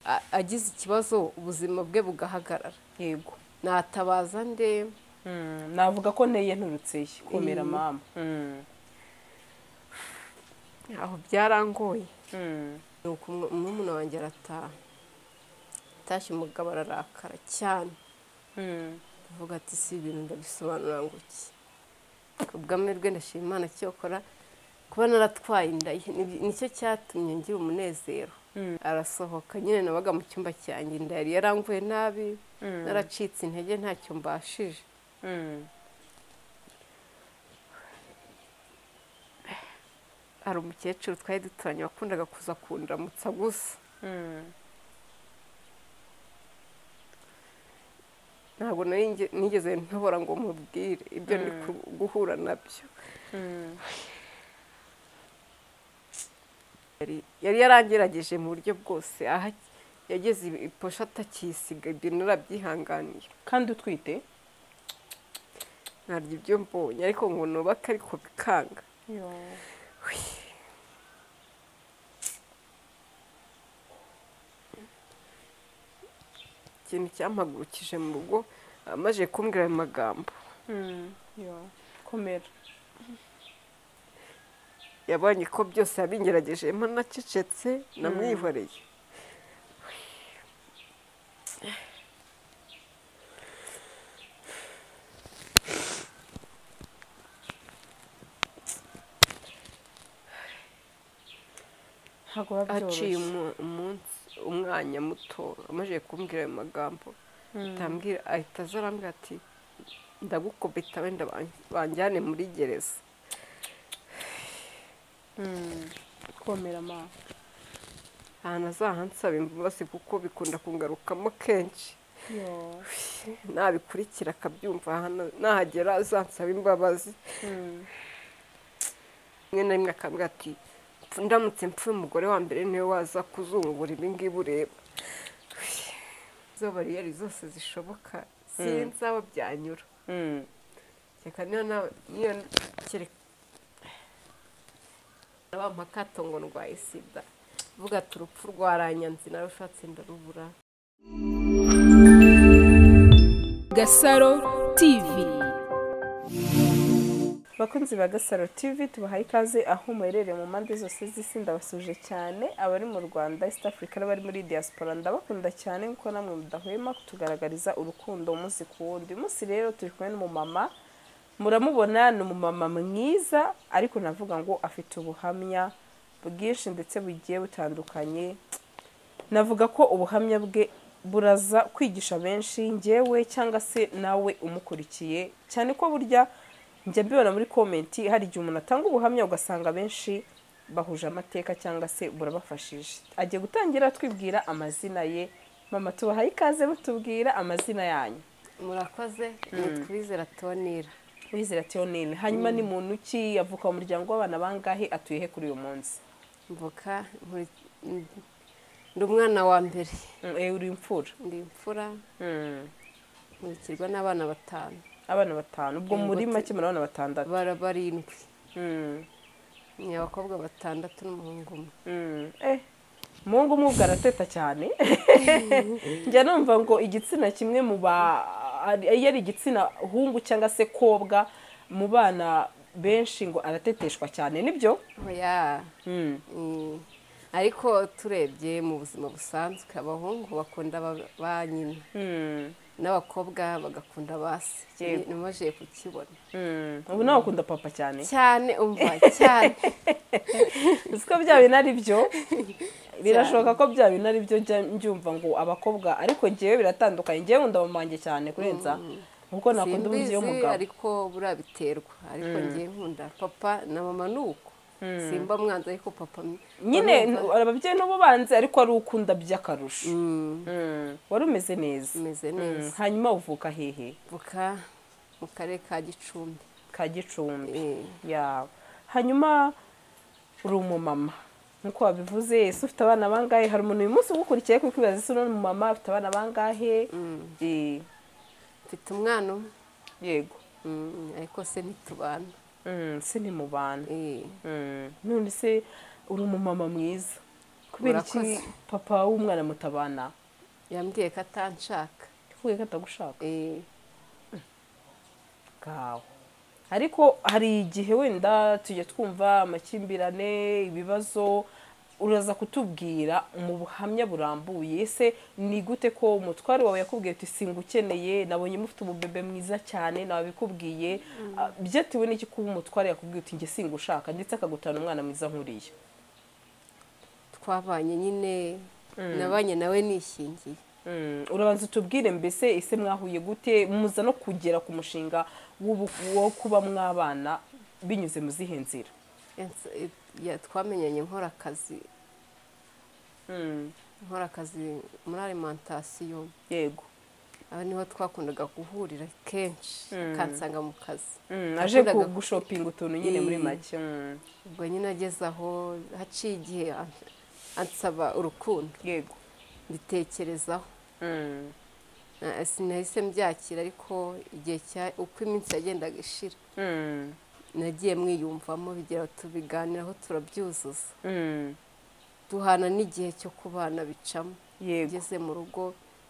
a- agize ikibazo ubuzima bwe bugahagarara yego natabaza nde Mm, navuga ko nteye nturutse ye komera Mm. mama Mm, aho byarangoye mm, nuko umwe- umwumuna wanjye arataha atashye umugabo ararakara cyane mm. avuga ati si ibintu ndabisobanura ngo iki ubw'amahirwe ndashima imana cyokora kuba naratwaye inda ye ni- nicyo cyatumye ngira umunezero Mm. arasohoka nyine nabaga mu cyumba cyanjye inda yari yaramvuye nabi Mm. naracitse intege ntacyo mbashije Mm. hari umukecuru twari duturanye wakundaga kuza kundaramutsa gusa Mm. ntabwo nari nge- nigeze ntobora ngo mubwire ibyo ndi Mm. ku- guhura nabyo Mm. Yari- yari yarangerageje mu buryo bwose aha yageze iposha atakisiga ibyo narabyihanganiye kandi utwite ntabyo ibyo mbonye ariko ngo nubake ariko bikanga ikintu cyampagurukije mu rugo amaze kumbwira ayo magambo Mm, yo. komera yabonye ko byose yabingeragejemo nacecetse namwihoreye ntabwo biba haciye byoroshye umu- umunsi umwanya muto amaze kumbwira ayo magambo Mm. atambwira ahita aza arambwira ati ndagukubita wenda ban- banjyane muri gereza Mm. komera mama ahantu azahansaba imbabazi kuko bikunda kungarukamo kenshi Yo. nabikurikira akabyumva hano nahagera azansaba imbabazi Mm. rimwe na rimwe akambwira ati "Mpfu- ndamutse mpfuye umugore wa mbere niwe waza kuzungura ibi ngibi ureba izo bariyeri zose zishoboka sinzi aho byanyura Mm. reka niyo na- niyo kereka naba makato ngo ndwaye sida vuga ati urupfu rwaranyanze nawe ushatse ndarubura Gasaro TV. bakunzi ba gasaro tv tubahaye ikaze aho muherereye mu mpande zose z'isi ndabasuje cyane abari mu rwanda east africa n'abari muri diaspora ndabakunda cyane kuko namwe mudahwema kutugaragariza urukundo umunsi ku wundi uyu munsi rero turi kumwe n'umumama muramubona ni umumama mwiza ariko navuga ngo afite ubuhamya bwinshi ndetse bugiye butandukanye navuga ko ubuhamya bwe buraza kwigisha benshi ngewe cyangwa se nawe umukurikiye cyane ko burya njya mbibona muri komenti hari igihe umuntu atanga ubuhamya ugasanga benshi bahuje amateka cyangwa se burabafashije agiye gutangira twibwira amazina ye mama tubahaye ikaze mutubwira amazina yanyu murakoze nitwizera tonira wizera teonine hanyuma ni muntu ki avuka mu muryango w'abana bangahe atuye he kuri uyu munsi mvuka nkuri- ndi umwana wa mbere Mm, eh, uri imfura ndi imfura Mm, nkurikirwa n'abana batanu abana batanu ubwo Yego, muri te- make muri abana batandatu bara barindwi Mm. ni abakobwa batandatu n'umuhungu umwe umuhungu umwe ubwo arateta cyane njya numva ngo igitsina kimwe mu ba ari- iyo ari igitsina hungu cyangwa se kobwa mu bana benshi ngo arateteshwa cyane nibyo oya Mm. Mm. ariko turebye mu buzima busanzwe abahungu bakunda aba- ba nyina Mm. n'abakobwa bagakunda ba se Yego. nimajije kukibona Mm. ubu nawe ukunda papa cyane cyane umva cyane uzi ko bya bintu ari byo birashoboka ko bya bintu ari byo njya mbyumva ngo abakobwa ariko ngewe biratandukanye ngewe nkunda mama wanjye cyane kurenza kuko nakunda umubyeyi simbizi w'umugabo ariko buriya biterwa ariko ngiye nkunda papa na mama ni uko simba mwanza ariko papa ni- nyine urumva? ababyeyi n'ubo banze ariko ari ukunda by'akarusho Mm, Mm, wari umeze neza umeze Mm, neza hanyuma uvuka hehe buka mu karere ka gicumbi ka gicumbi Eh, yawe hanyuma uri umumama nkuko wabivuze ese ufite abana bangahe hari umuntu uyu munsi ugukurikiye kuko ubibaza ese uri umumama afite abana bangahe Eh, mfite umwana umwe yego Mm, ariko se ntitubana Mm, se ni mu bantu Eh, Mm, none se uri umumama mwiza kubera iki Murakoze. papa w'umwana mutabana yambwiye ko atanshaka yakubwiye ko atagushaka Eh, bwawe ariko hari igihe wenda tujya twumva amakimbirane ibibazo uraza kutubwira mu buhamya burambuye ese ni gute ko umutware wawe yakubwiye uti singukeneye nabonye mufite umubebe mwiza cyane nawe abikubwiye Ah, byatewe n'iki kuba umutware yakubwiye uti njye singushaka ndetse akagutana umwana mwiza nk'uriya twabanye nyine nabanye nawe nishingiye Mm, urabanza utubwire mbese ese mwahuye gute muza no kugera ku mushinga w'ubu- wo kuba mwabana binyuze mu zihe nzira Yansa- eh, ya- twamenyanye nkora akazi Mm, nkora akazi muri alimantasiyo yego aho niho twakundaga guhurira kenshi akansanga mu kazi Mm, aje Nakundaga- gushopinga utuntu nyine muri Eh. make mm, ubwo nyine ageze aho haciye igihe an- ansaba urukundo yego mbitekerezaho Mm, Na- sinahise mbyakira ariko igihe cya uko iminsi yagendaga ishira mm, nagiye mwiyumvamo bigera tubiganiraho turabyuzuza mm, duhana n'igihe cyo kubana bicamo yego ugeze mu rugo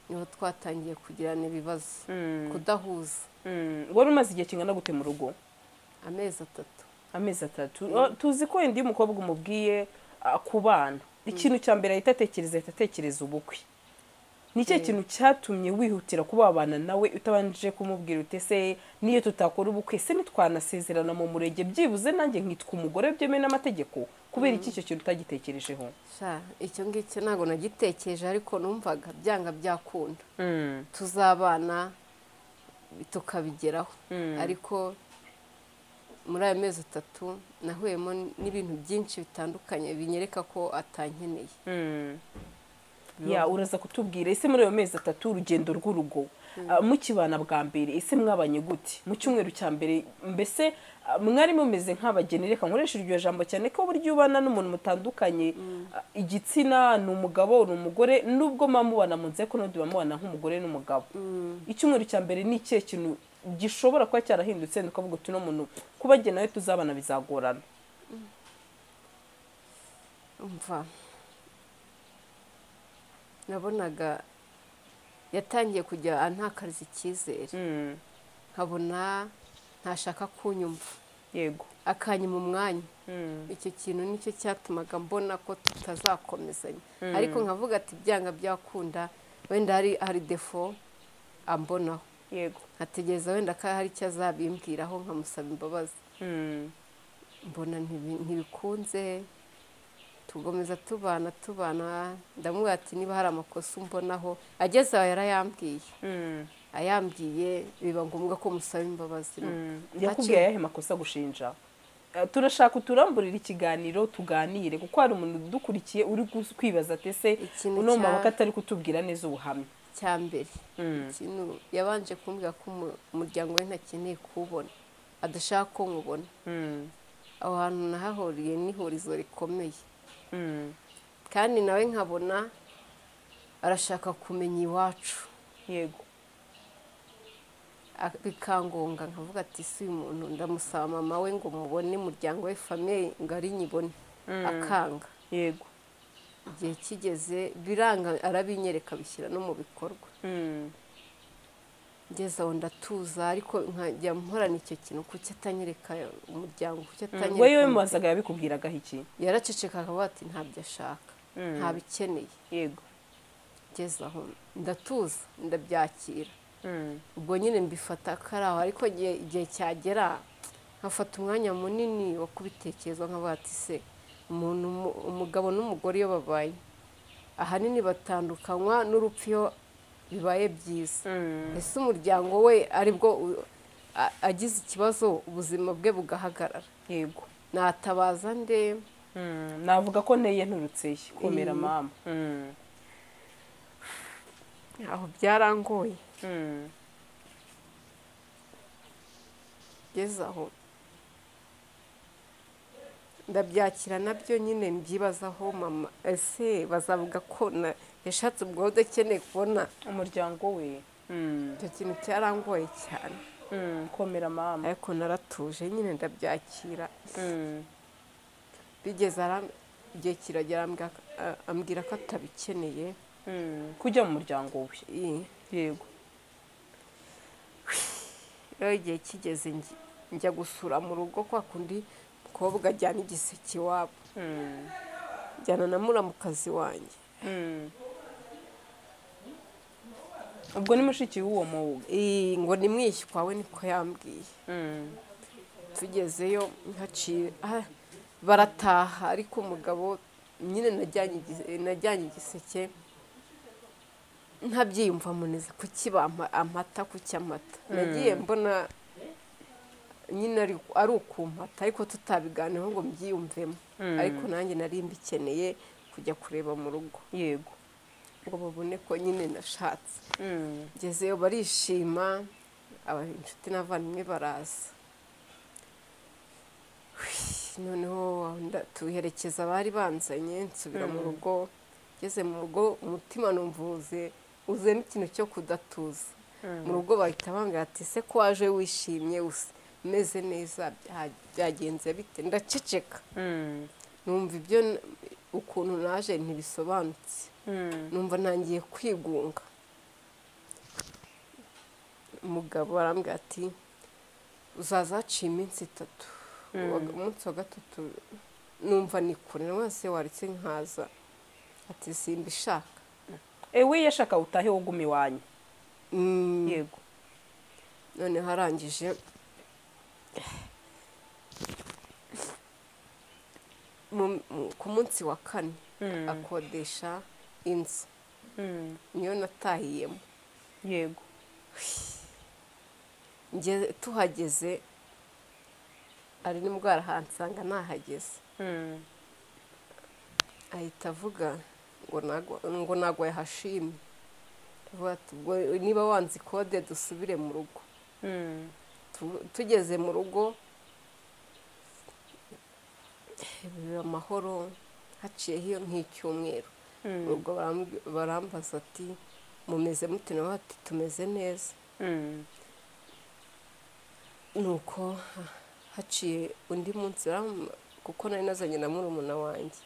niho twatangiye kugirana ibibazo Mm, kudahuza mm. wari umaze igihe kingana gute mu rugo amezi atatu amezi atatu Oh, tuzi ko wenda iyo umukobwa umubwiye ah, ku bana ikintu cya mbere ahita atekereza ahita atekereza ubukwe ni ikihe kintu cyatumye wihutira kubabana nawe utabanje kumubwira uti ese niyo tutakora ubukwe se ntitwanasezerana mu murenge byibuze nanjye nkitwa umugore byemewe n'amategeko kubera iki icyo kintu utagitekerejeho sha icyo ngicyo ntabwo nagitekereje ariko numvaga byanga byakunda Mm, tuzabana tukabigeraho ariko muri ayo mezi atatu nahuyemo n'ibintu byinshi bitandukanye binyereka ko atankeneye mm. ya uraza kutubwira ese muri ayo mezi atatu urugendo rw'urugo ah, mukibana bwa mbere ese mwabanye gute mu cyumweru cya mbere mbese ah, mwari mumeze nk'abageni reka nkoresha iryo jambo cyane ko buryo ubana n'umuntu mutandukanye ah, igitsina ni umugabo ni umugore nubwo muba mubana mu nzego n'undi muba mubana nk'umugore n'umugabo icyumweru cya mbere ni ikihe kintu gishobora kuba cyarahindutse ni ukuvuga uti uno muntu kubagena we tuzabana bizagorana umva nabonaga yatangiye kujya antakariza icyizere Mm, nkabona ntashaka kunyumva yego akanyuma umwanya Mm, icyo kintu nicyo cyatumaga mbona ko tutazakomezanya ariko nkavuga ati byanga byakunda wenda hari hari defo ambonaho yego nkategereza wenda ko hari icyo azabimbwiraho nkamusaba imbabazi Mm, mbona ntibi- ntibikunze tugomeza tubana tubana ndamubwira ati niba hari amakosa umbonaho ageze aho yarayambwiye mm. ayambwiye biba ngombwa ko musaba imbabazi yakubwiye ayahe makosa gushinja Eh, turashaka uturamburira ikiganiro tuganire kuko hari umuntu udukurikiye uri gu- kwibaza ati ese Ikintu uno cya- mabaka atari kutubwira neza ubuhamya cya mbere ikintu yabanje kumbwira ko umu- umuryango we ntakeneye kuwubona adashaka ko nkubona aho hantu nahahuriye n'ihurizo rikomeye kandi nawe nkabona arashaka kumenya iwacu yego A- bikangonga nkavuga ati si uyu muntu ndamusaba mama we ngo mubone umuryango we famiye ngo ari nyibone akanga yego igihe kigeze biranga arabinyereka bishyira no mu bikorwa ngeze aho ndatuza ariko nkajya mporana icyo kintu kuki atanyereka umuryango kuki atanyereka we yewe umuryango? mubazaga yabikubwiragaho iki yaraceceka akavuga ati ntabyo ashaka ntabikeneye yego ngeze aho ndatuza ndabyakira ubwo nyine mbifata ko ari aho ariko igihe igihe cyagera nkafata umwanya munini wo kubitekereza nkavuga ati se umuntu umu- umugabo n'umugore iyo babaye ahanini batandukanywa n'urupfu iyo bibaye byiza ese umuryango we aribwo u- a- agize ikibazo ubuzima bwe bugahagarara yego natabaza nde Mm, navuga ko nteye nturutseyo komera Mm. mama Mm, aho byarangoye mm, ngeze aho ndabyakira nabyo nyine mbyibazaho mama ese bazavuga ko na- yashatse ubwode akeneye kubona umuryango we Mm, icyo kintu cyarangoye cyane mm, komera mama ariko naratuje nyine ndabyakira Mm, bigeze aram- igihe kiragera ambwira ko- a- ambwira ko atabikeneye kujya mu muryango we Ii, yego rero igihe kigeze ngi- njya gusura mu rugo kwa kundi mukobwa ajyana igiseke iwabo njyana na muramukazi wanjye ubwo ni mushiki w'uwo muwuga Ii, ngo nimwishywa we niko yambwiye tugezeyo nkaciye ah, barataha ariko umugabo nyine najyanye igise- najyanye igiseke ntabyiyumvamo neza kuki bampa amata kuki amata nagiye mbona nyine ari- ari ukumpata ariko tutabiganiho ngo mbyiyumvemo ariko nanjye nari mbikeneye kujya kureba mu rugo yego ngo babone ko nyine nashatse ngezeyo barishima aba inshuti n'abavandimwe baraza Hwi, noneho nda- tuherekeza abari banzanye nsubira mu rugo ngeze mu rugo umutima numvuze uzemo ikintu cyo kudatuza mu rugo bahita bambwira ati ese ko waje wishimye usa umeze neza bya- byagenze bite ndaceceka numva ibyo n- ukuntu naje ntibisobanutse numva ntangiye kwigunga umugabo arambwira ati uzaza haciye iminsi itatu Wa- umunsi wa gatatu numva ni kure wese waretse nkaza ati simbishaka ewe yashaka utahe wo guma iwanyu Mm, yego noneho arangije Mu- mu- ku munsi wa kane akodesha inzu niyo natahiyemo yego Nge- tuhageze ari ni bwo arahansanga nahageze ahita avuga ngo nagwa- ngo nagwaye hashimye Aravuga ati, "Ubwo niba wanze kode dusubire mu rugo Tu- tugeze mu rugo biba amahoro haciyeho iyo nk'icyumweru mu rugo baramb- barambaza ati mumeze mute nawe ati tumeze neza nuko haciye undi munsi baram- kuko nari nazanye na murumuna wanjye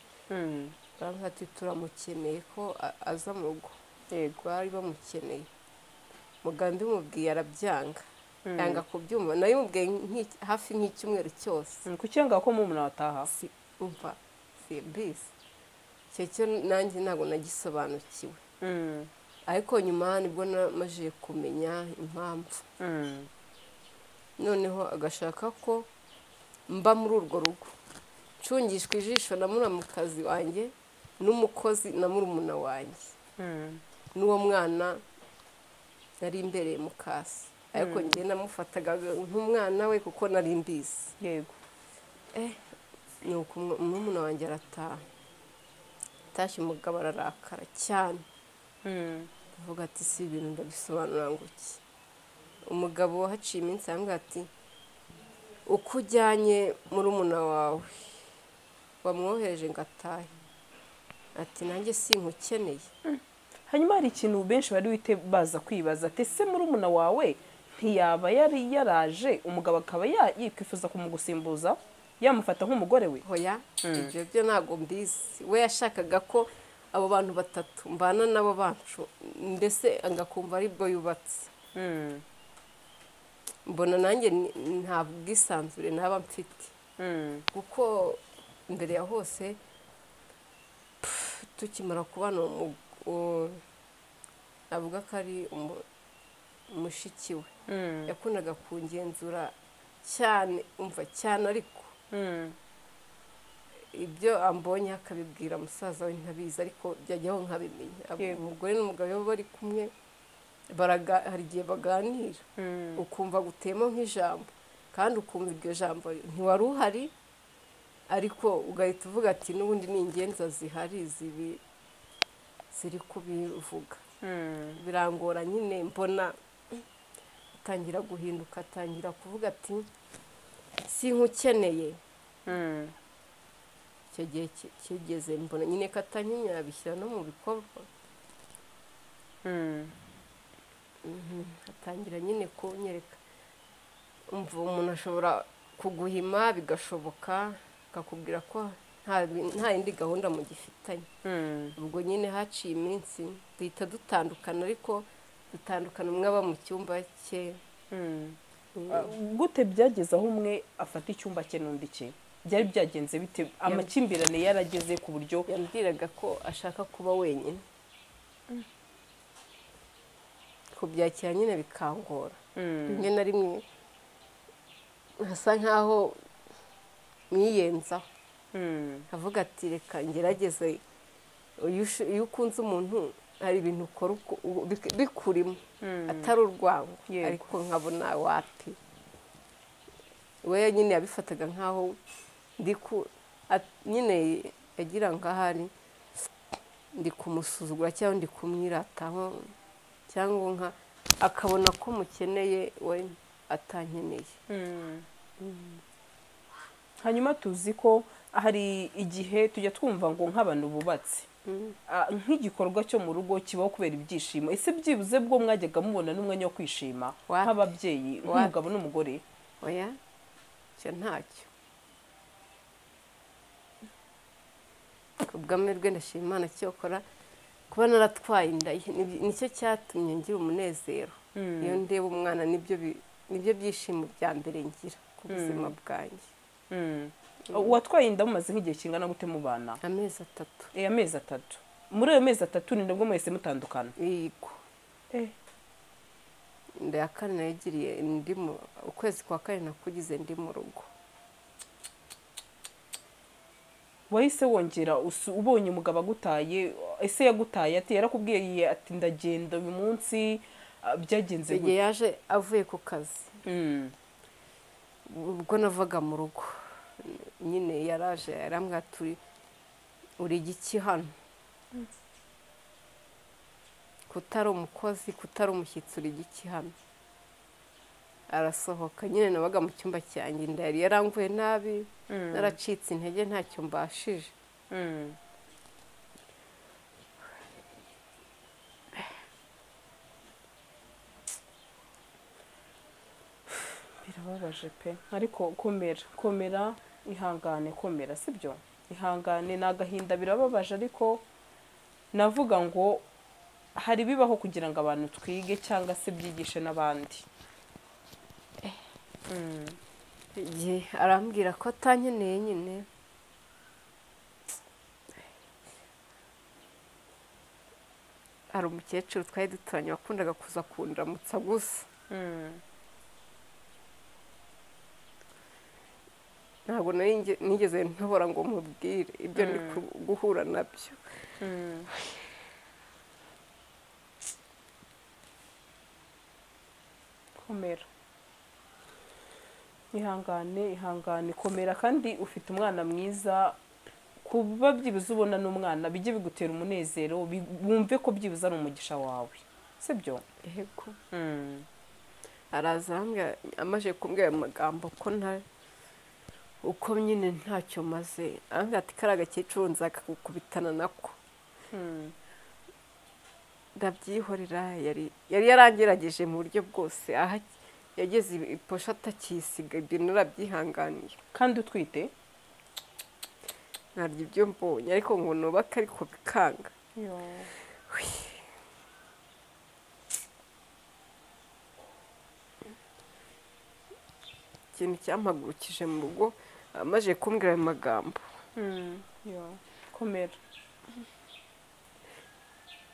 baravuga ati turamukeneye ko a- aza mu rugo yego bari bamukeneye muganga umubwiye arabyanga yanga kubyumva nayo umubwiye nk'iki- hafi nk'icyumweru cyose kuki yanga ko mumuna wataha si umva si bisi icyo cyo nanjye ntabwo nagisobanukiwe ariko nyuma nibwo namajije kumenya impamvu noneho agashaka ko mba muri urwo rugo ncungishwa ijisho na muramukazi wanjye n'umukozi na murumuna wanjye n'uwo mwana nari imbereye mu kasi ariko njye namufataga nk'umwana we kuko nari mbizi yego nuko umu- murumuna wanjye arataha atashye umugabo ararakara cyane avuga ati si ibintu ndabisobanura ngo iki umugabo haciye iminsi arambwira ati uko ujyanye murumuna wawe wamwohereje ngo atahe ati nanjye sinkukeneye hanyuma hari ikintu benshi bari wite baza kwibaza ati ese murumuna wawe ntiyaba yari yaraje umugabo akaba ya- yakwifuza kumugusimbuza yamufata nk'umugore we hoya ibyo byo ntabwo mbizi we yashakaga ko abo bantu batatu mbana nabo bacu ndetse agakumva aribwo yubatse mbona nanjye ni- nta bwisanzure naba mfite kuko mbere ya hose pff, tukimara kubana uwo mu- uwo- navuga ko ari umu- mushiki we yakundaga kungenzura cyane umva cyane ariko ibyo ambonye akabibwira musaza we ntabizi ariko byajyaho nkabimenya Abo- Yego. umugore n'umugabo iyo bari kumwe baraga- hari igihe baganira ukumva gutema nk'ijambo kandi ukumva iryo jambo ntiwari uhari ariko ugahita uvuga ati n'ubundi ni ingenza zihari zibi ziri kubivuga birangora nyine mbona atangira guhinduka atangira kuvuga ati sinkukeneye icyo gihe ki- kigeze mbona nyine ko atanyinya yabishyira no mu bikorwa atangira nyine kunyereka umva umuntu ashobora kuguhima bigashoboka akakubwira ko nta nta bi- nta yindi gahunda mugifitanye ubwo nyine haciye iminsi duhita dutandukana ariko dutandukana umwe aba mu cyumba cye Ah, gute byageze aho umwe afata icyumba cye n'undi cye byari byagenze bite amakimbirane yarageze ku buryo yambwiraga ko ashaka kuba wenyine kubyakira nyine bikangora rimwe na rimwe hasa nkaho mwiyenzaho Mm. avuga ati reka ngerageze iyo ush- iyo ukunze umuntu hari ibintu ukora uko- u- bik- bikurimo atari urwango Yego. ariko nkabona wapi we nyine yabifataga nkaho ndi ku at- nyine yagira nk'ahari ndi kumusuzugura cyangwa ndi kumwirataho cyangwa nka akabona ko mukeneye we atankeneye hanyuma tuzi ko hari igihe tujya twumva ngo nk'abantu bubatse Ah, nk'igikorwa cyo mu rugo kibaho kubera ibyishimo ese byibuze bwo mwajyaga mubona n'umwanya wo kwishima Wapi? nk'ababyeyi nk'umugabo n'umugore oya icyo ntacyo ku bw'amahirwe ndashima imana cyokora kuba naratwaye inda ye, ni- nicyo cyatumye ngira umunezero iyo ndeba umwana nibyo bi- nibyo byishimo bya mbere ngira ku buzima bwanjye Mm. watwaye inda mumaze nk'igihe kingana gute mubana amezi atatu Eh, amezi atatu muri ayo mezi atatu ni nabwo mwese mutandukana yego inda ya kane nayigiriye ndi mu- ukwezi kwa kane nakugize ndi mu rugo wahise wongera usu- ubonye umugabo agutaye ese yagutaye ati yarakubwiye ati ndagenda uyu munsi ah, byagenze igihe gute yaje avuye ku kazi Mm. ubwo navaga mu rugo nyine yaraje yarambwira turi uri igiki hano kutari umukozi kutari umushyitsi uri igiki hano arasohoka nyine nabaga mu cyumba cyanjye inda yari yaranguye nabi naracitse intege ntacyo mbashije Mm. birababaje pe ariko komera komera ihangane komera sibyo ihangane ni agahinda birababaje ariko navuga ngo hari bibaho kugira ngo abantu twige cyangwa se byigishe n'abandi igihe arambwira ko atankeneye nyine hari umukecuru twari duturanye wakundaga kuza kundaramutsa gusa ntabwo nari nge- nigeze ntobora ngo mubwire ibyo ndi ku- guhura nabyo komera ihangane ihangane komera kandi ufite umwana mwiza kuba byibuze ubona n'umwana bijye bigutera umunezero bi- wumve ko byibuze ari umugisha wawe sibyo yego araza arambwira- amaze kumbwira ayo magambo ko nta uko nyine ntacyo maze arambwira ati kari agakecuru nzakagukubitana nako ndabyihorera yari yari yarangerageje mu buryo bwose aha yageze iposha atakisiga ibyo narabyihanganiye kandi utwite ntabyo ibyo mbonye ariko ngo nubake ariko bikanga ikintu cyampagurukije mu rugo amaze kumbwira ayo magambo komera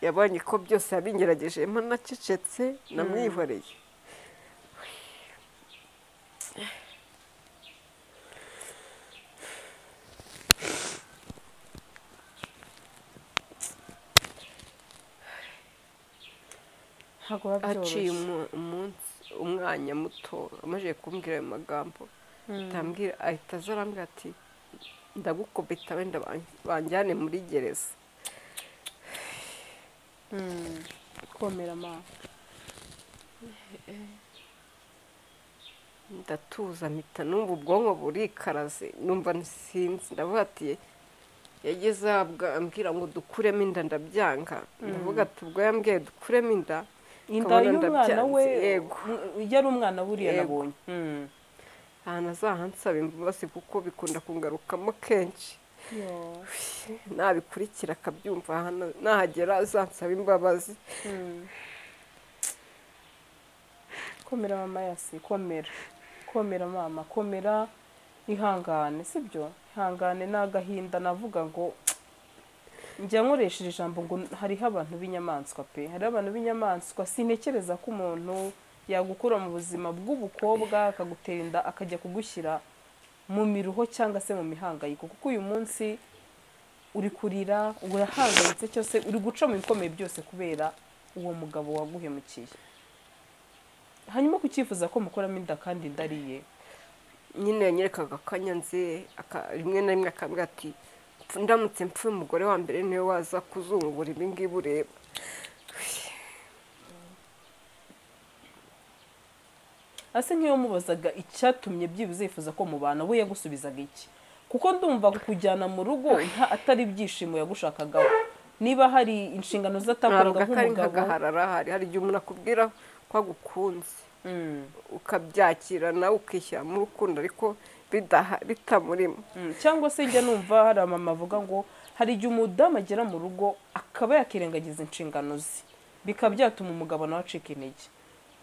yabonye ko byose yabingerageje nacecetse namwihoreye ntabwo biba haciye byoroshye umu- umunsi umwanya muto amaze kumbwira ayo magambo atambwira ahita aza arambwira ati ndagukubita wenda ban- banjyane muri gereza komera mama ndatuza mpita numva ubwonko burikaraze numva nsinzi ndavuga ati yageze aho abwa- ambwira ngo dukuremo inda ndabyanga ndavuga ati ubwo yambwiye dukuremo inda inda ukabona ndabyanze, y'umwana we yego yari umwana buriya Yego. nabonye Mm. ahantu azahansaba imbabazi kuko bikunda kungarukamo kenshi nabikurikira akabyumva hano nahagera azansaba imbabazi komera mama yasi komera komera mama komera ihangane sibyo ihangane ni agahinda navuga ngo njya nkoresheje ijambo ngo hariho abantu b'inyamaswa pe hariho abantu b'inyamaswa sintekereza ko umuntu yagukura mu buzima bw'ubukobwa akagutera inda akajya kugushyira mu miruho cyangwa se mu mihangayiko kuko uyu munsi uri kurira urahangayitse cyose uri guca mu bikomeye byose kubera uwo mugabo waguhemukiye hanyuma kucyifuza ko mukuramo inda kandi indariye nyine yanyerekaga akanya nze aka- rimwe na rimwe akambwira ati "Mpfu- ndamutse mpfuye umugore wa mbere niwe waza kuzungura ibi ngibi ureba ase nk'iyo mubazaga icyatumye byibuze yifuza ko mubana we yagusubizaga iki kuko ndumva kukujyana mu rugo nta atari ibyishimo yagushakagaho niba hari inshingano ntabwo zatakoraga akari nk'umugabo nk'agaharara ahari hari igihe umuntu akubwira ko agukunze Mm, ukabyakira nawe ukishyira mu rukundo ariko bidaha- bitamurimo mm. cyangwa se njya numva hari amama avuga ngo hari igihe umudamu agera mu rugo akaba yakirengagiza inshingano ze bikaba byatuma umugabo nawe acika intege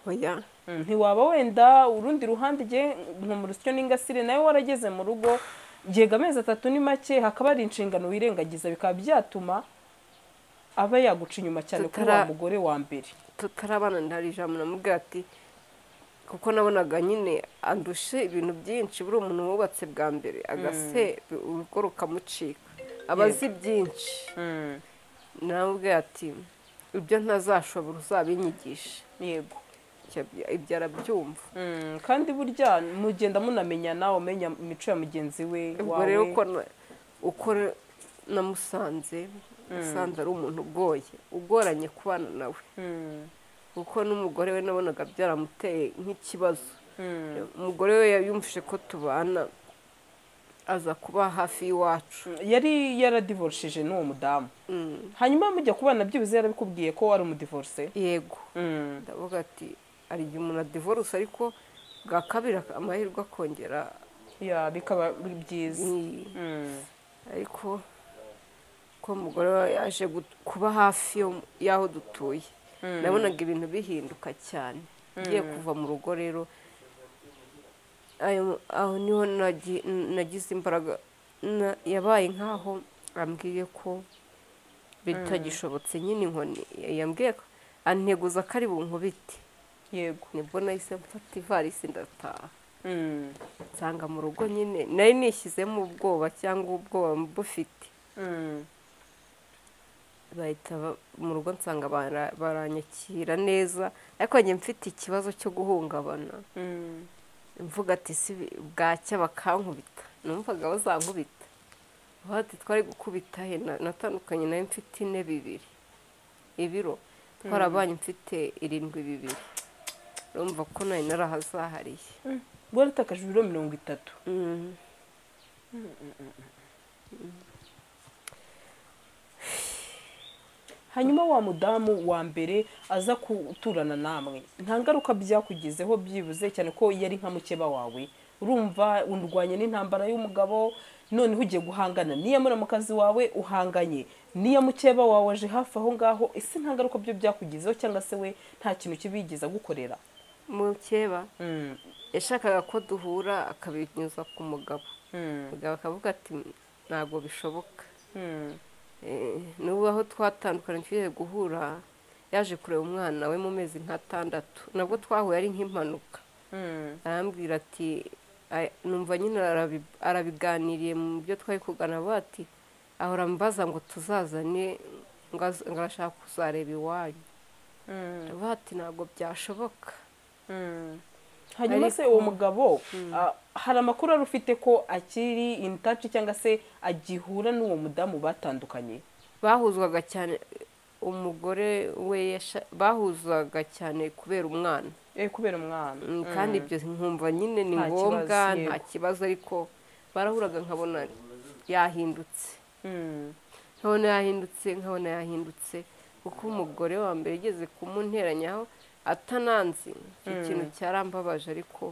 oya Mm, ntiwaba wenda urundi ruhande igihe nka mu rusyo n'ingasire nawe warageze mu rugo gihega amezi atatu ni make hakaba hari inshingano wirengagiza bikaba byatuma aba yaguca inyuma cyane kuri wa Tutara- mugore wa mbere tutarabana ndari ijambo namubwira ati kuko nabonaga nyine andushe ibintu byinshi buri umuntu wubatse bwa mbere agase urugo rukamucika aba azi byinshi namubwira ati ibyo ntazashobora uzabinyigishe yego Icyo- ibyo arabyumva Mm, kandi burya mugenda munamenyana umenya imico ya mugenzi we ubwo wawe rero uko na- uko namusanze musanze ari umuntu ugoye ugoranye kubana nawe Mm, kuko n'umugore we nabonaga byaramuteye nk'ikibazo mm. umugore we yumvise ko tubana aza kuba hafi y'iwacu yari yaradivorishije n'uwo mudamu Mm, hanyuma mujya kubana byibuze yarabikubwiye ko wari umudivorce yego Mm. ndavuga ati hari igihe umuntu adivoruse ariko bwa kabiri amahirwe akongera ya bikaba byiza ni- Mm. ariko ko umugore we yaje gut- kuba hafi yo- y'aho dutuye nabonaga ibintu bihinduka cyane ngiye kuva mu rugo rero ayo- aho niho nagi- nagize imbaraga na- yabaye nk'aho ambwiye ko bitagishobotse nyine inkoni yambwiye ko anteguza ko ari bunkubite yego nibwo nahise mfata ivarisi ndataha Mm. nsanga mu rugo nyine nari nishyizemo ubwoba cyangwa ubwoba bufite Mm. bahita ba- mu rugo nsanga bara- baranyakira neza ariko njye mfite ikibazo cyo guhungabana Mm. mvuga ati si bi- bwacya bakankubita numvaga bazankubita Vuga ati twari gukubita he Na- natandukanye nawe mfite ine bibiri ibiro twarabanye mfite irindwi bibiri urumva ko nari narahazahariye waratakaje ibiro mirongo itatu Mm. hanyuma wa mudamu wa mbere aza guturana namwe nta ngaruka byakugezeho byibuze cyane ko yari nka mukeba wawe urumva undwanye n'intambara y'umugabo noneho ugiye guhangana n'iya muramukazi wawe uhanganye n'iya mukeba wawe aje hafi aho ngaho ese nta ngaruka byo byakugezeho cyangwa se we nta kintu kibigeza gukorera mukeba Mm, yashakaga ko duhura akabinyuza ku mugabo mm, mugabo akavuga ati ntabwo bishoboka mm, Eh, n'ubu aho twatandukanye tugiye guhura yaje kureba umwana we mu mezi nk'atandatu nabwo twahuye ari nk'impanuka mm, arambwira ati "Ay- numva nyine arabi- arabiganiriye mu byo twari kugana avuga ati ahora ambaza ngo tuzazane ngo az- ngo arashaka kuzareba iwanyu mm. avuga ati ntabwo byashoboka hanyuma Ariko- se uwo mugabo ah, hari amakuru ari ufite ko akiri in touch cyangwa se agihura n'uwo mudamu batandukanye bahuzwaga cyane umugore we yasha- bahuzwaga cyane kubera umwana eh kubera umwana Mm, kandi ibyo nkumva nyine ni Nta ngombwa kibazo, nta yego. kibazo ariko barahuraga nkabona yahindutse Mm. nkabona yahindutse nkabona yahindutse kuko umugore wa mbere yigeze kumunteranyaho atananzi icyo kintu cyarambabaje ariko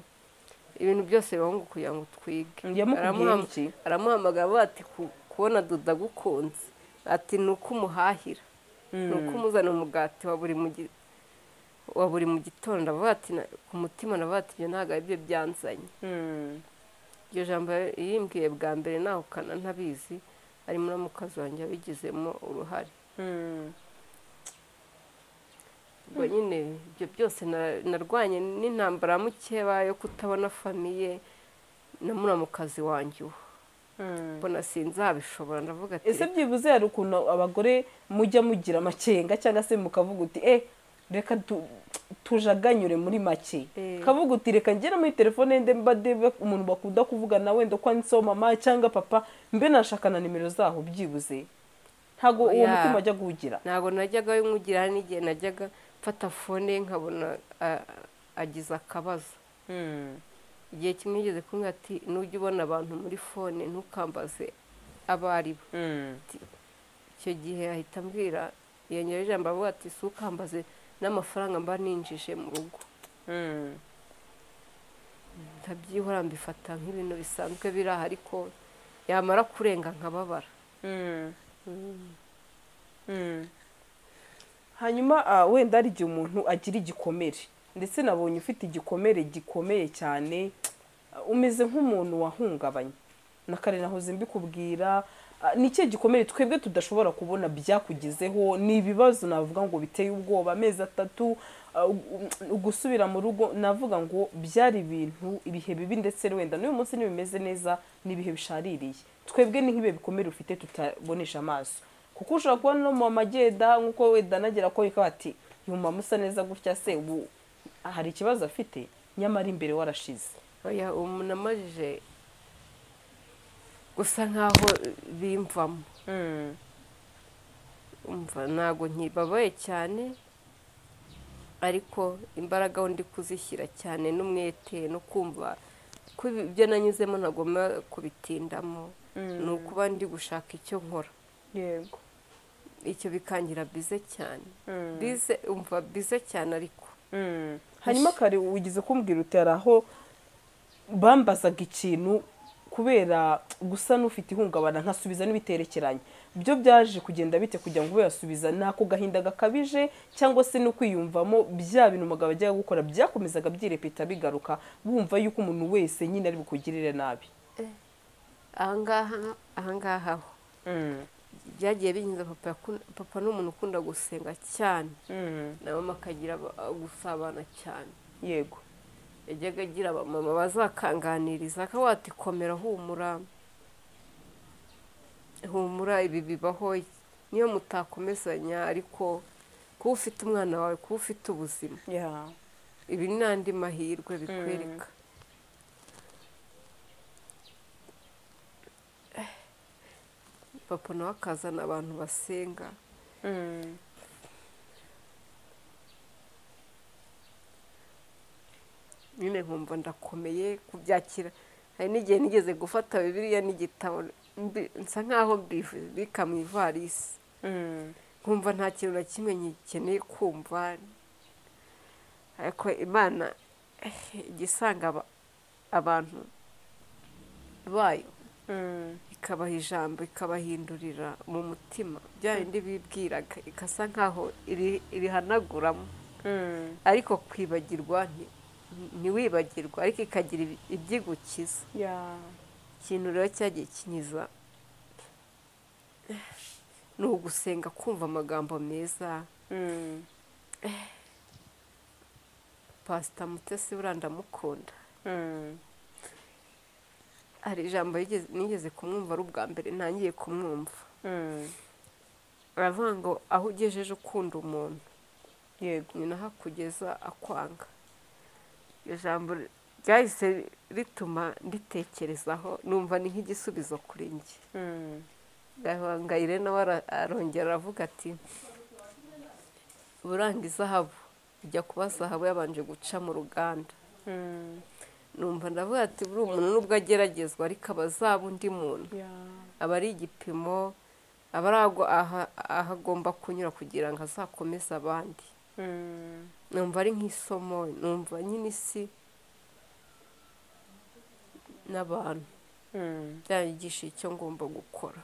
ibintu byose bibaho ngo kugira ngo twige Yamukubwiye Aramuham- iki? aramuhamagara avuga ati "Ku- ku kubona duda agukunze ati ni uko umuhahira ni uko umuzana umugati wa buri mu gi- wa buri mu gitondo aravuga ati "Na- ku mutima aravuga ati ibyo ntabwo ari byo byanzanye Mm. iryo jambo yimbwiye bwa mbere nahukana ntabizi ari muramukazi wanjye yabigizemo uruhare Mm. ubwo nyine ibyo byose na- narwanye n'intambara ya mukeba yo kutabona famiye na muramukazi wanjye uwo Mm. mbona sinzabishobora ndavuga ati ese byibuze hari ukuntu abagore mujya mugira amakenga cyangwa se mukavuga uti eh reka tu- tujaganyure muri make Eh. kavuga uti reka ngere muri telefone nde mbade be- umuntu bakunda kuvugana wenda ko handitseho mama cyangwa papa mbe nashaka na nimero zaho byibuze ntabwo uwo Yeah. mutima ajya guhugira ntabwo najyaga nywugira n'igihe najyaga mfata fone ye nkabona a- agize akabazo igihe kimwe yigeze kumwe ati nujya ubona abantu muri fone ntukambaze abo ari bo icyo gihe ahita ambwira yongeraho ijambo avuga ati si ukambaze n'amafaranga mba ninjije mu rugo ndabyihora mbifata nk'ibintu bisanzwe biri aha ariko yamara kurenga nkababara hanyuma ah, wenda hari igihe umuntu agira igikomere ndetse nabonye ufite igikomere gikomeye cyane ah, umeze nk'umuntu wahungabanye na kare nahoze mbikubwira ah, ni ikihe gikomere twebwe tudashobora kubona byakugezeho ni ibibazo navuga ngo biteye ubwoba amezi atatu ah, u- gusubira mu rugo navuga ngo byari ibintu ibihe bibi ndetse wenda n'uyu munsi ntibimeze neza n'ibihe bishaririye twebwe ni nk'ibihe bikomere ufite tutabonesha amaso kuko ushobora kubona no mu magenda nk'uko wenda anagera ko yikaba ati uyu mumama usa neza gutya se ubu hari ikibazo afite nyamara imbere warashize oya umuntu amajije gusa nk'aho bimvamo umva ntabwo nkibabaye cyane ariko imbaraga aho ndi kuzishyira cyane n'umwete no kumva ko ibi- ibyo nanyuzemo ntagomba kubitindamo ni ukuba ndi gushaka icyo nkora yego icyo bikangira bize cyane bize umva bize cyane ariko hanyuma kare wigize kumbwira uti hari aho bambazaga ikintu kubera gusa n'ufite ihungabana nkasubiza n'ibiterekeranye byo byaje kugenda bite kugira ngo ube yasubiza ni ako gahinda gakabije cyangwa se no kwiyumvamo bya bintu umugabo ajyaga gukora byakomezaga byirepeta bigaruka bumva yuko umuntu wese nyine ari bukugirire nabi ahangaha ahangaha ho byagiye binyuze papa yakun- papa ni umuntu ukunda gusenga cyane na mama akagira aba- gusabana cyane yego yajyaga agira abamama bazakanganiriza akavuga ati komera humura humura ibi bibaho niyo mutakomezanya ariko kuba ufite umwana wawe kuba ufite ubuzima ya ibi ni andi mahirwe bikwereka papa nawe akazana abantu basenga nyine nkumva ndakomeye kubyakira hari n'igihe nigeze gufata bibiliya n'igitabo mbi- nsa nk'aho mbibika mu ivarisi nkumva nta kintu na kimwe ngikeneye kumva ariko imana eh, ijya isanga aba- abantu bayo ikabaha ijambo ikabahindurira mu mutima bya bindi bibwiraga ikasa nk'aho iri- irihanaguramo ariko kwibagirwa nti- ntiwibagirwa ariko ikagira ibi- ibyigukiza ya ikintu rero cyagiye kinyiza ni ugusenga kumva amagambo meza pasita mutesi buriya ndamukunda hari ijambo yigeze- nigeze kumwumva ari ubwa mbere ntangiye kumwumva aravuga ngo aho ugejeje ukunda umuntu yego ni naho akugeza akwanga iryo jambo ryahise rituma nditekerezaho numva ni nk'igisubizo kuri njye gahangayire nawe ara- arongera aravuga ati buranga izahabu ijya kuba zahabu yabanje guca mu ruganda numva ndavuga ati buriya umuntu nubwo ageragezwa ariko aba azaba undi muntu ya aba ari igipimo aba ari ago- aha- aho agomba kunyura kugira ngo azakomeze abandi numva ari nk'isomo numva nyine isi n'abantu byanyigisha icyo ngomba gukora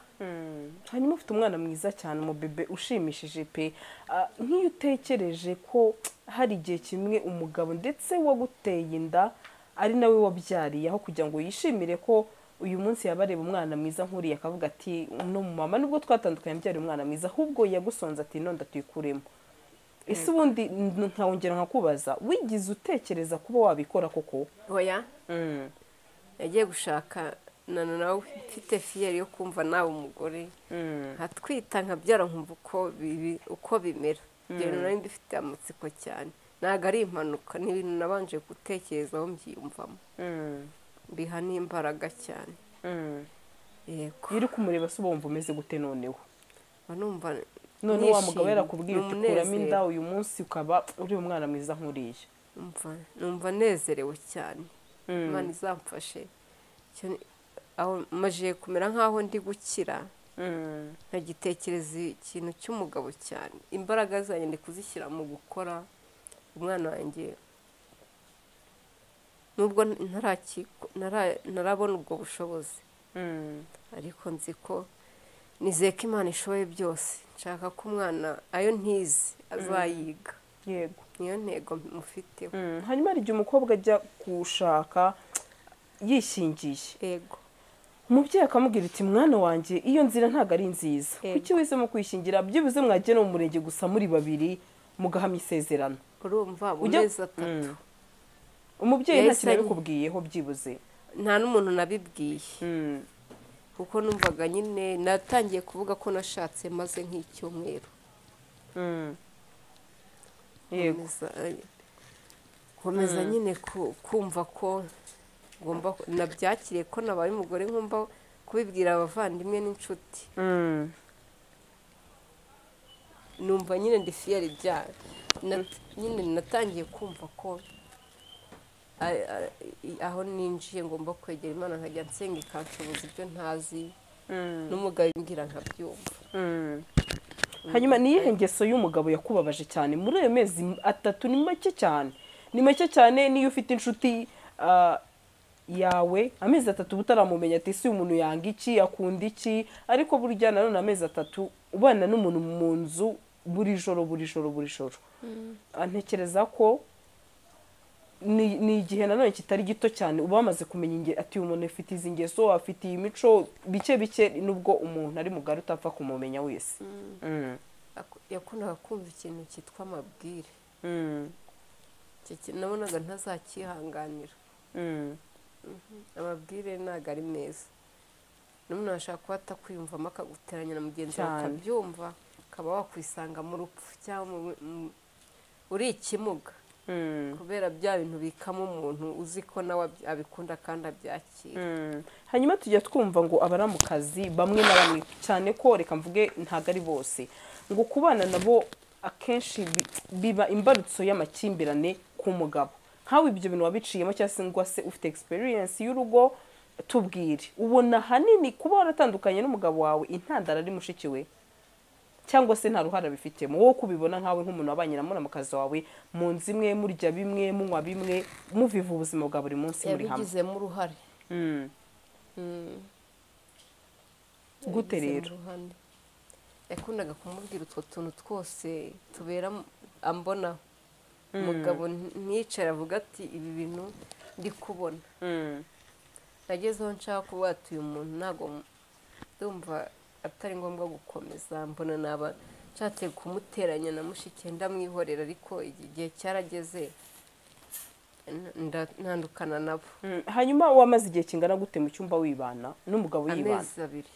hanyuma ufite umwana mwiza cyane umubebe ushimishije pe Ah, nk'iyo utekereje ko hari igihe kimwe umugabo ndetse waguteye inda ari nawe wabyariye aho kugira ngo yishimire ko uyu munsi yaba areba umwana mwiza nk'uriya akavuga ati no mu mama nubwo twatandukanye mbyariye umwana mwiza ahubwo yagusonze ati none tuyikuremo ese ubundi n- nkawongera nkakubaza wigize utekereza kuba wabikora koko oya yagiye gushaka na nawe mfite fiyeri yo kumva nawe umugore nkatwita nkabyara nkumva uko bibi uko bimera rero nari ndifite amatsiko cyane ntabwo ari impanuka ni ibintu nabanje gutekerezaho mbyiyumvamo mbiha n'imbaraga cyane yego iyo uri kumureba se uba wumva umeze gute noneho mba numva none wa nishimye. mugabo yarakubwiye Ni uti kuramo inda umunezero. uyu munsi ukaba uri umwana mwiza nk'uriya numva numva nezerewe cyane Mm. imana izamfashe Icyo ni- aho majiye kumera nk'aho ndi gukira nkagitekereza ikintu cy'umugabo cyane imbaraga zanjye ndi kuzishyira mu gukora umwana wanjye nubwo ntaraki- ntara- ntarabona ubwo bushobozi ariko nzi ko nizeye ko imana ishoboye byose nshaka ko umwana ayo ntizi azayiga yego niyo ntego mufiteho hanyuma hari igihe umukobwa ajya gushaka yishingiye ego umubyeyi akamubwira iti mwana wanjye iyo nzira ntabwo ari nziza Yego. kuki wahisemo kwishingira byibuze mwajya no mu murenge gusa muri babiri mugahamya isezerano urumva mu Ujya- mezi atatu Mm. umubyeyi nta Yahise kintu ari- yabikubwiyeho byibuze nta n'umuntu nabibwiye Mm. kuko numvaga nyine natangiye kuvuga ko nashatse maze nk'icyumweru Mm. yego Komeza- komeza nyine ku- kumva ko ngomba nabyakiriye ko nabaye umugore ngomba kubibwira abavandimwe n'inshuti Mm. numva nyine ndi fiyeri byayo Na- nyine natangiye kumva ko a- a- i- aho ninjiye ngomba kwegera imana nkajya nsenga ikanshoboza ibyo ntazi n'umugabo imbwira nkabyumva hanyuma ni iyihe ngeso y'umugabo yakubabaje cyane muri ayo mezi atatu ni make cyane ni make cyane n'iyo ufite inshuti ah, yawe amezi atatu uba utaramumenya ati si umuntu yanga iki akunda iki ariko burya nanone amezi atatu ubana n'umuntu mu nzu buri joro buri joro buri joro Ah, ntekereza ko ni ni igihe nanone kitari gito cyane uba wamaze kumenya inge- ati uyu muntu afite izi ngeso afite iyi mico bike bike nubwo umuntu ari mugari utapfa kumumenya wese Mm. Ak- yakundaga kumva ikintu cyitwa amabwire Mm. Icyo kintu nabonaga ntazakihanganira Mm. amabwire ntabwo ari meza n'umuntu ashaka kuba atakwiyumvamo akaguteranya na mugenzi wawe Cyane. akabyumva ukaba wakwisanga mu rupfu cyangwa mu- mu- uri ikimuga Mm. kubera bya bintu bikamo umuntu uzi ko nawe ab- abikunda kandi abyakira Mm. hanyuma tujya twumva ngo abaramukazi bamwe na bamwe cyane ko reka mvuge ntabwo ari bose ngo kubana nabo akenshi bi- biba imbarutso y'amakimbirane ku mugabo nkawe ibyo bintu wabiciyemo cyangwa se ngo se ufite experience y'urugo tubwire ubona ahanini kuba waratandukanye n'umugabo wawe intandaro ari mushiki we cyangwa se nta ruhare abifitemo wowe kubibona nkawe nk'umuntu wabanye na muramakazi wawe mu nzu imwe murya bimwe munywa bimwe muviva ubuzima bwa buri munsi muri hamwe yabigizemo uruhare Mm. gute Yabigizemo rero uruhare. yakundaga kumubwira utwo tuntu twose tubera mu- ambona umugabo nti- ntiyicare avuga ati ibi bintu ndi kubona nagezeho nshaka kuba ati uyu muntu ntabwo mu- ndumva atari ngombwa gukomeza mbona naba nshatse kumuteranya na mushike ndamwihorera ariko igihe cyarageze n- nda- ntandukana nabo Mm. hanyuma wamaze igihe kingana gute mu cyumba wibana n'umugabo yibana amezi abiri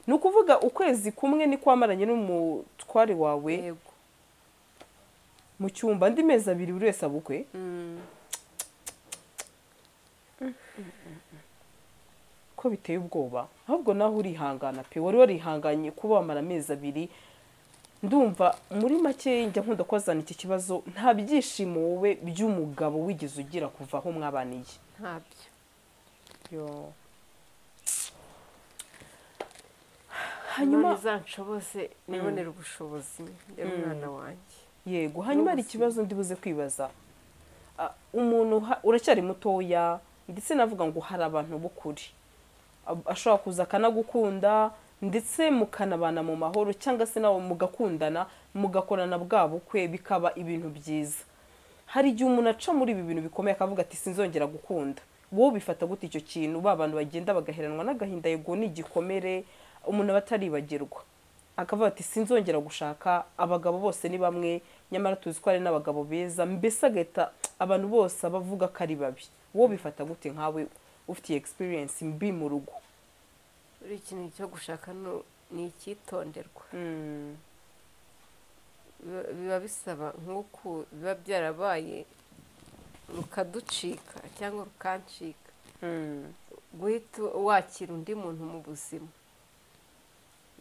ni ukuvuga ukwezi kumwe ni kwamaranye n'umutware wawe yego mu cyumba andi mezi abiri buri wese abukwe Mm, ko biteye ubwoba ahubwo nawe urihangana pe wari warihanganye kuba wamara amezi abiri ndumva muri make njya nkunda kwazana iki kibazo nta byishimo wowe by'umugabo wigeze ugira kuva aho mwabaniye ntabyo Yo. hanyuma hanyuma izanshobose nibonere ubushobozi ndera umwana wanjye yego hanyuma hari ikibazo ndibuze kwibaza Ah, umuntu ha- uracyari mutoya ndetse navuga ngo hari abantu b'ukuri ab- ashobora kuza akanagukunda ndetse mukanabana mu mahoro cyangwa se nawe mugakundana mugakorana bwa bukwe bikaba ibintu byiza hari igihe umuntu aca muri ibi bintu bikomeye akavuga ati sinzongera gukunda wowe bifata gute icyo kintu ba bantu bagenda bagaheranwa n'agahinda yego ni igikomere umuntu aba ataribagirwa akavuga ati sinzongera gushaka abagabo bose ni bamwe nyamara tuzi ko ari n'abagabo beza mbese agahita abantu bose abavuga ko ari babi wowe bifata gute nkawe ufitiye egisperiyensi mbi mu rugo buri ikintu cyo gushaka no- ni icyitonderwa Mm, Biba- biba bisaba nk'uku biba byarabaye rukaducika cyangwa rukancika mm. guhita wakira undi muntu mu buzima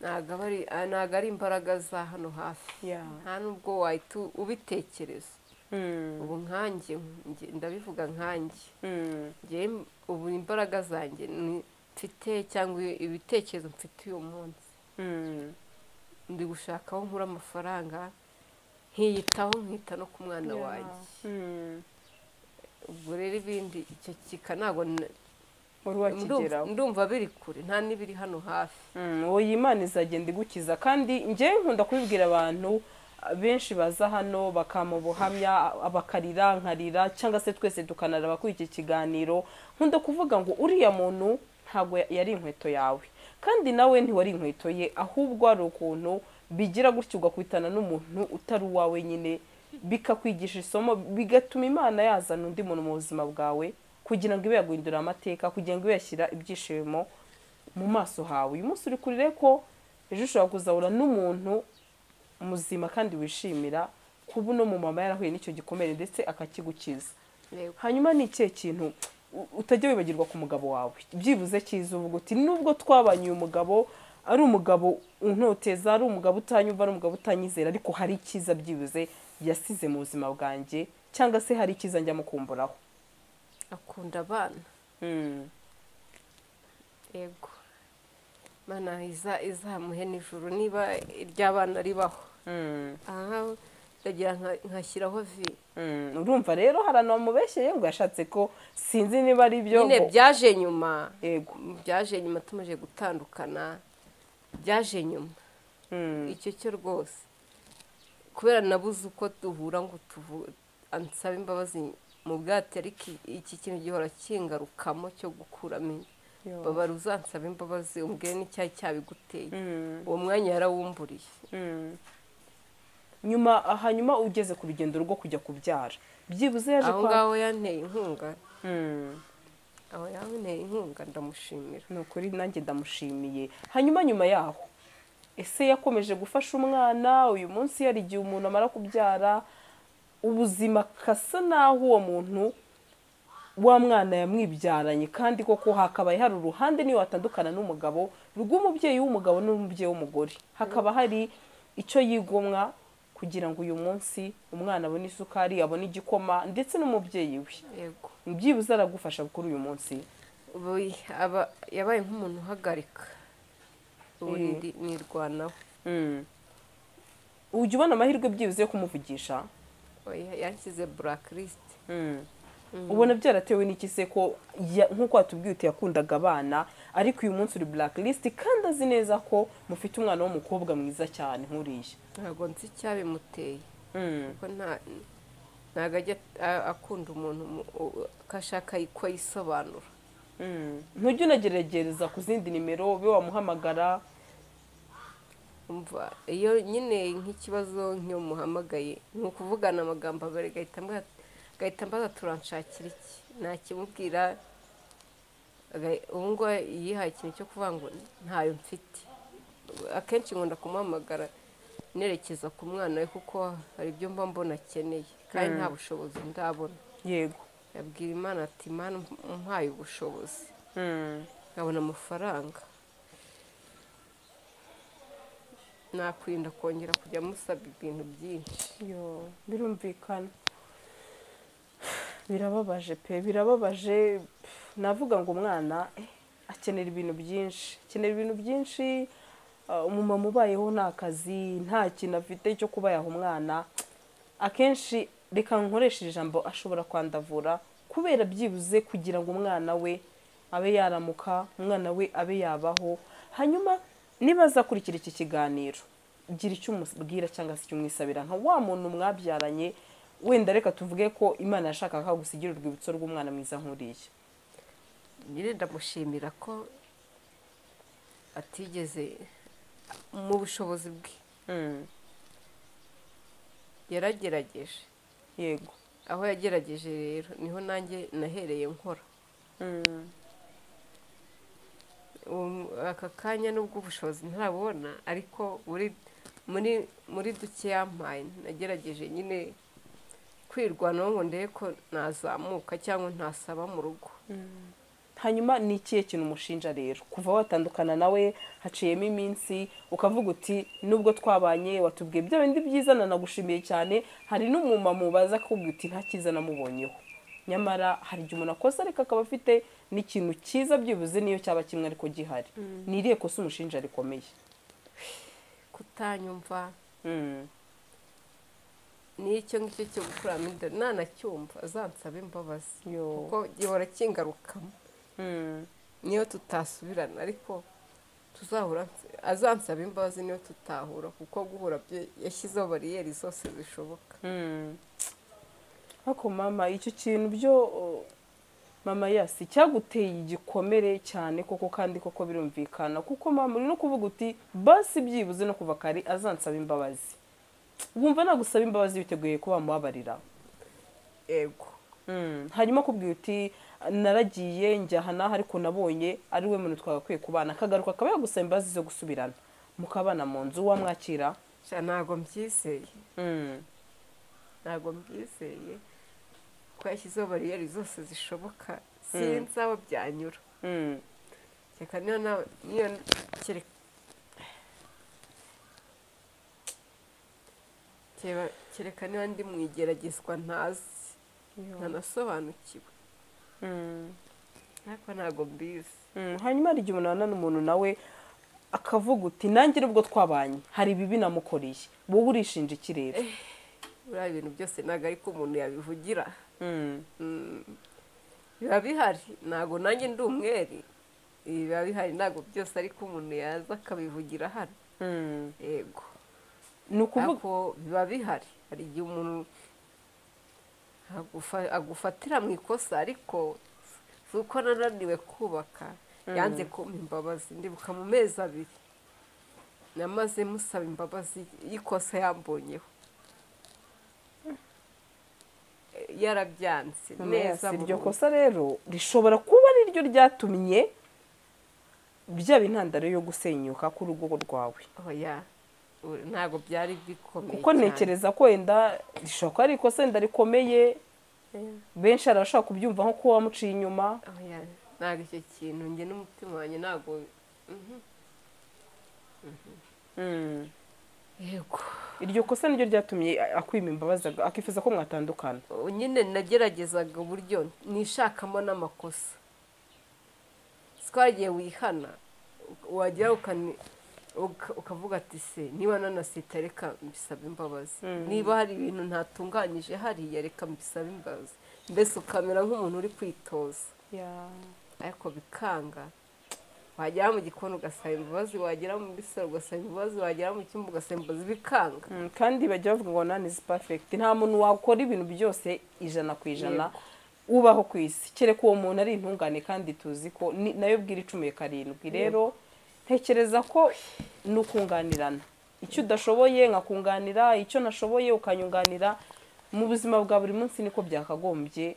ntabwo aba ari ah, ntabwo ari imbaraga za hano hafi Yeah. nta n'ubwo wahita u- ubitekereza Mm, ubu nkanjye nge- ndabivuga nkanjye mm, ngewe m- ubu imbaraga zanjye ni- mfite cyangwa ibitekerezo mfite uyu munsi mm. ndi gushaka aho nkura amafaranga nkiyitaho nkita no ku mwana Yeah. wanjye Mm. ubwo rero ibindi icyo kika ntabwo n- wari ndumva- wakigeraho ndumva biri kure nta n'ibiri hano hafi Mm, uwo Imana izagenda igukiza kandi njyewe nkunda kubibwira abantu ah, benshi baza hano bakama ubuhamya ah, bakarira nkarira cyangwa se twese tukanaraba kuri iki kiganiro nkunda kuvuga ngo uriya muntu ntabwo ya- yari inkweto yawe kandi nawe ntiwari inkweto ye ahubwo hari ukuntu bigira gutyo ugakwitana n'umuntu utari uwawe nyine bikakwigisha isomo bigatuma imana yazana undi muntu mu buzima bwawe kugira ngo ibe yaguhindura amateka kugira ngo ibe yashyira ibyishimo mu maso hawe uyu munsi uri kurire ko ejo ushobora kuzahura n'umuntu muzima kandi wishimira kuba uno mumama yarahuye n'icyo gikomere ndetse akakigukiza Yego. hanyuma ni ikihe kintu u- utajya wibagirwa ku mugabo wawe byibuze cyiza uvuga uti nubwo twabanye uyu mugabo ari umugabo untoteza ari umugabo utanyumva ari umugabo utanyizera ariko hari icyiza byibuze yasize mu buzima bwanjye cyangwa se hari icyiza njya mukumburaho akunda abana Mm. yego mana iza- izamuhe nijoro niba iry'abana ribaho Mm. aha ndagira nka- nkashyiraho vi Mm, urumva rero hari ahantu bamubeshyeye ngo yashatse ko sinzi niba ari byo nyine ngo- byaje nyuma yego byaje nyuma tumaze gutandukana byaje nyuma Mm, icyo cyo rwose kubera nabuze uko duhura ngo tuvu- ansaba imbabazi mu bwate ariko i- iki kintu gihora kingarukamo cyo gukuramo inda. yo. babara uzansaba imbabazi umbwire n'icyari cyabiguteye Mm, uwo mwanya yarawumburiye mm. nyuma hanyuma ugeze ku rugendo rwo kujya kubyara byibuze yaje aho kwa- ngaho yanteye inkunga Mm, aho yanteye inkunga ndamushimira ni ukuri nanjye ndamushimiye hanyuma nyuma yaho ese yakomeje gufasha umwana uyu munsi hari igihe umuntu amara kubyara ubuzima kasa naho uwo muntu wa mwana yamwibyaranye kandi koko hakabaye hari uruhande niyo watandukana n'umugabo rw'umubyeyi w'umugabo n'umubyeyi w'umugore hakaba hari icyo yigomwa kugira ngo uyu munsi umwana abone isukari abone igikoma ndetse n'umubyeyi we yego byibuze aragufasha kuri uyu munsi ubu aba- yabaye nk'umuntu uhagarika ubu ni- nirwanaho Mm. ujya ubona amahirwe byibuze yo kumuvugisha oya yanshyize burakirisite ubona byaratewe n'iki se ko ya- nk'uko watubwiye uti yakundaga abana ariko uyu munsi uri blacklist kandi azi neza ko mufite umwana w'umukobwa mwiza cyane nk'uriya ntabwo nzi icyabimuteye Mm. kuko nta- ntabwo ajya a- akunda umuntu mu- u- ko ashaka ko yisobanura Mm. ntujya unageragereza ku zindi nimero ube wamuhamagara umva iyo nyine nk'ikibazo nk'iyo muhamagaye ni ukuvugana amagambo abiri agahita ambwira- agahita ambaza turanshakira iki nakimubwira aga- ubu ngubu yihaye ikintu cyo kuvuga ngo ntayo mfite akenshi nkunda kumuhamagara nerekeza ku mwana we kuko hari ibyo mba mbona akeneye kandi nta bushobozi ndabona yego yabwira imana ati imana umpaye ubushobozi Mm. nkabona amafaranga nakwirinda kongera kujya musaba ibintu byinshi Yo, birumvikana birababaje pe birababaje pf, navuga ngo umwana eh, akenera ibintu byinshi akenera ibintu byinshi ah, umumama ubayeho nta kazi nta kintu afite cyo kuba yaha umwana akenshi reka nkoreshe ijambo ashobora kwandavura kubera byibuze kugira ngo umwana we abe yaramuka umwana we abe yabaho hanyuma niba azakurikira iki kiganiro gira icyo umubwira cyangwa se icyo umwisabira nka wa muntu mwabyaranye wenda reka tuvuge ko imana yashakaga gusa igira urwibutso rw'umwana mwiza nk'uriya nyine ndamushimira ko atigeze mu bushobozi bwe yaragerageje yego aho yagerageje rero niho nanjye nahereye nkora Um, aka kanya nubwo ubushobozi ntarabona ariko muri muri muri duke yampaye nagerageje nyine kwirwanaho ngo ndebe ko nazamuka cyangwa ntasaba mu rugo hanyuma ni ikihe kintu umushinja rero kuva watandukana nawe haciyemo iminsi ukavuga uti nubwo twabanye watubwiye bya bindi byiza nanagushimiye cyane hari n'umumama mubaza akakubwira uti nta cyiza namubonyeho nyamara hari igihe umuntu akoze ariko akaba afite n'ikintu cyiza byibuze niyo cyaba kimwe ariko gihari ni irihe kosa umushinja rikomeye kutanyumva Mm. n'icyo ngicyo cyo gukuramo inda nanacyumva azansaba imbabazi Yo. kuko gihora kingarukamo Mm. niyo tutasubirana ariko tuzahura azansaba imbabazi niyo tutahura kuko guhura byo yashyizeho bariyeri zose zishoboka Mm. ariko mama icyo kintu byo oh, mama yasi cyaguteye igikomere cyane koko kandi koko birumvikana kuko mama uri no kuvuga uti basi byibuze no kuva kare azansaba imbabazi wumva nagusaba imbabazi witeguye ko wamubabarira yego Mm, hanyuma akubwira uti naragiye njya aha n'aha ariko nabonye ari we muntu twagakwiye kubana akagaruka akaba yagusaba imbabazi zo gusubirana mukabana mu nzu wamwakira sha ntabwo mbyizeye Mm, ntabwo mbyizeye ko yashyizeho bariyeri zose zishoboka sinzi aho byanyura mm, reka niyo nawe niyo kereka Keba- kereka niba ndi mu igeragezwa ntazi ntanasobanukiwe mm. ariko ntabwo mbizi Mm, hanyuma hari igihe umunana n'umuntu nawe akavuga uti nanjye nubwo twabanye hari ibibi namukoreye wowe urishinja iki rero buriya ibintu byose ntabwo ariko umuntu yabivugira Mm, Mm. biba bihari ntabwo nanjye ndi umwere Ibi biba bihari ntabwo byose ariko umuntu yaza akabivugira hano mm. yego ni ukuvuga ariko biba bihari hari igihe umuntu agufa- agufatira mu ikosa ariko si uko nananiwe kubaka yanze kumpa imbabazi ndibuka mu mezi abiri namaze musaba imbabazi y'ikosa yambonyeho yarabyanze Mama neza Yasi, iryo burundu. kosa rero rishobora kuba ari ryo ryatumye byaba intandaro yo gusenyuka k'urugo rwawe oya u- ntabwo byari bikomeye kuko cyane. ntekereza ko wenda rishobora kuba ari ikosa wenda rikomeye benshi hari abashobora kubyumva nko kuba wamuciye inyuma oya ntabwo icyo kintu njye n'umutima wanjye ntabwo Mm. yego iryo kosa niryo ryatumye akwima imbabazi akifuza ko mwatandukana ubu nyine nageragezaga uburyo nishakamo n'amakosa twagiye wihana wagera ukani- uka- ukavuga ati se niba nanasita reka mbisaba imbabazi niba hari ibintu ntatunganyije hariya reka mbisaba imbabazi mbese ukamera nk'umuntu uri kwitoza ariko bikanga wagera mu gikoni ugasaba imbabazi wagera mu bisaro ugasaba imbabazi wagera mu cyumba ugasaba imbabazi bikanga Mm, kandi bajya bavuga ngo nani is perfect nta muntu wakora ibintu byose ijana ku ijana ubaho ku isi kereka uwo muntu ari intungane kandi tuzi ko ni- nayo bwira icumiye karindwi rero ntekereza ko ni ukunganirana icyo udashoboye nkakunganira icyo nashoboye ukanyunganira mu buzima bwa buri munsi niko byakagombye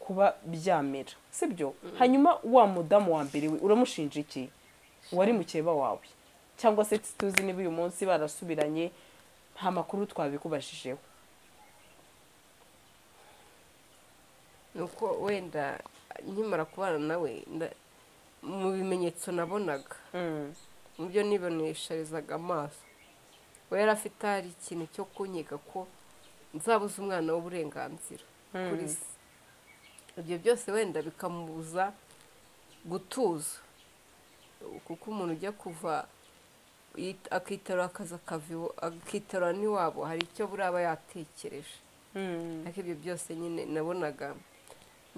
kuba byamera sibyo hanyuma wa mudamu wa mbere we uramushinja iki wari mukeba wawe cyangwa se tuzi niba uyu munsi barasubiranye nta makuru twabikubashijeho nuko wenda nkimara kubana nawe nda- mu bimenyetso nabonaga mu byo nibonesharizaga amaso we yari afite hari ikintu cyo kunyiga ko nzabuze umwana w'uburenganzira kuri se ibyo byose wenda bikamubuza gutuza kuko umuntu ujya kuva yit- akitarura akazi akava iwa- akitarura n'iwabo hari icyo buriya aba yatekereje ariko ibyo byose nyine nabonaga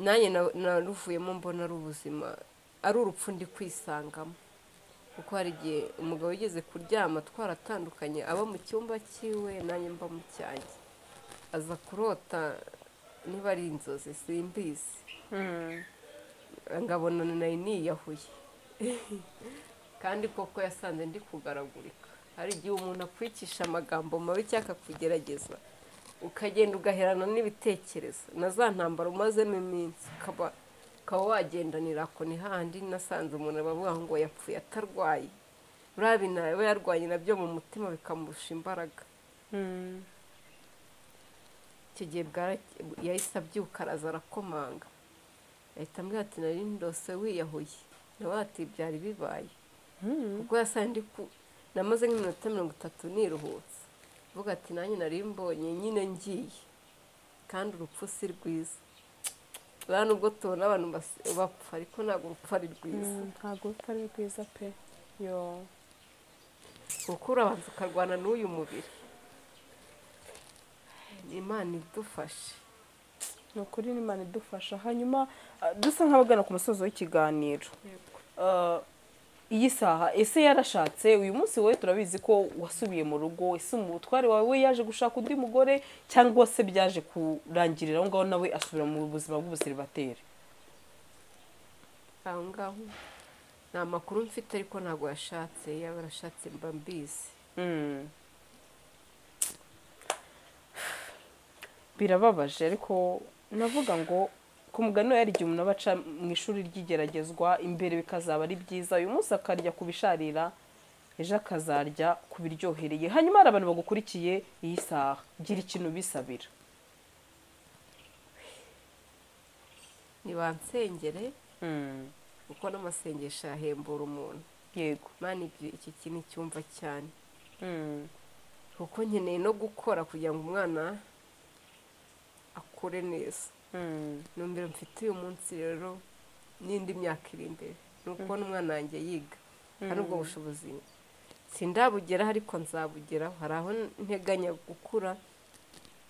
nanjye na- naruvuyemo mbona ari ubuzima ari urupfu ndi kwisangamo kuko hari igihe umugabo yigeze kuryama twaratandukanye aba mu cyumba cyiwe nanjye mba mu cyanjye aza kurota niba ari inzozi simbizi ngabona nayo niyahuye kandi koko yasanze ndi kugaragurika hari igihe umuntu akwicisha amagambo mabi cyangwa akakugerageza ukagenda ugaherana n'ibitekerezo na za ntambara umazemo iminsi ukaba ukaba wagendanira ako ni hahandi nasanze umuntu bavuga ngo yapfuye atarwaye buriya bina- aba yarwanye nabyo mu mutima bikamurusha imbaraga icyo gihe bwara- yahise abyuka araza arakomanga ahita ambwira ati nari ndose wiyahuye nawe ati byari bibaye kuko yasanze ndi ku namaze nk'iminota mirongo itatu niruhutse avuga ati nanjye nari mbonye nyine ngiye kandi urupfu si rwiza buriya nubwo tubona abantu bas- bapfa ariko ntabwo urupfu ari rwiza ntabwo rupfa ari rwiza pe yo kuko urabanza ukarwana n'uyu mubiri ni imana idufashe ni ukuri n'imana idufasha hanyuma ah, dusa nk'abagana ku musozo w'ikiganiro Ah, iyi saha ese yarashatse uyu munsi wowe turabizi ko wasubiye mu rugo ese umutware wawe yaje gushaka undi mugore cyangwa se byaje kurangirira aho ngaho nawe asubira mu buzima bw'ubuseribateri aho ngaho ni amakuru mfite ariko ntabwo yashatse yaba yarashatse mba mbizi Mm. birababaje ariko navuga ngo ku mugani we hari igihe umuntu aba aca mu ishuri ry'igeragezwa imbere bikazaba ari byiza uyu munsi akarya ku bisharira ejo akazarya ku biryohereye hanyuma hari abantu bagukurikiye iyi saha gira ikintu bisabira nibansengere Mm. kuko n'amasengesho yahembura umuntu yego mani ibyo iki kintu icyumva cyane Mm. kuko nkeneye no gukora kugira ngo umwana akure neza Mm. numvira mfite uyu munsi rero n'indi myaka iri imbere ni ukubona umwana wanjye yiga hari ubwo bushobozi sindabugeraho ariko nzabugeraho hari aho nteganya gukura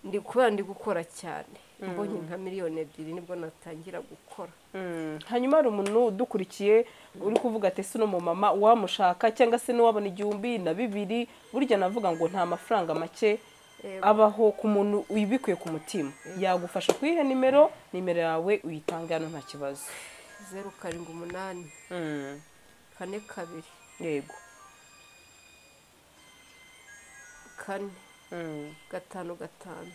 ndi kubera ndi gukora cyane mbonye nka miliyoni ebyiri nibwo natangira gukora Mm. hanyuma hari umuntu udukurikiye uri kuvuga ati ese uno mumama wamushaka cyangwa se n'uwabona igihumbi na bibiri burya navuga ngo nta mafaranga make Yego. abaho ku muntu uyibikuye ku mutima yagufasha kuyiha nimero nimero yawe uyitange hano nta kibazo zeru karindwi umunani Mm. kane kabiri yego kane Mm. gatanu gatanu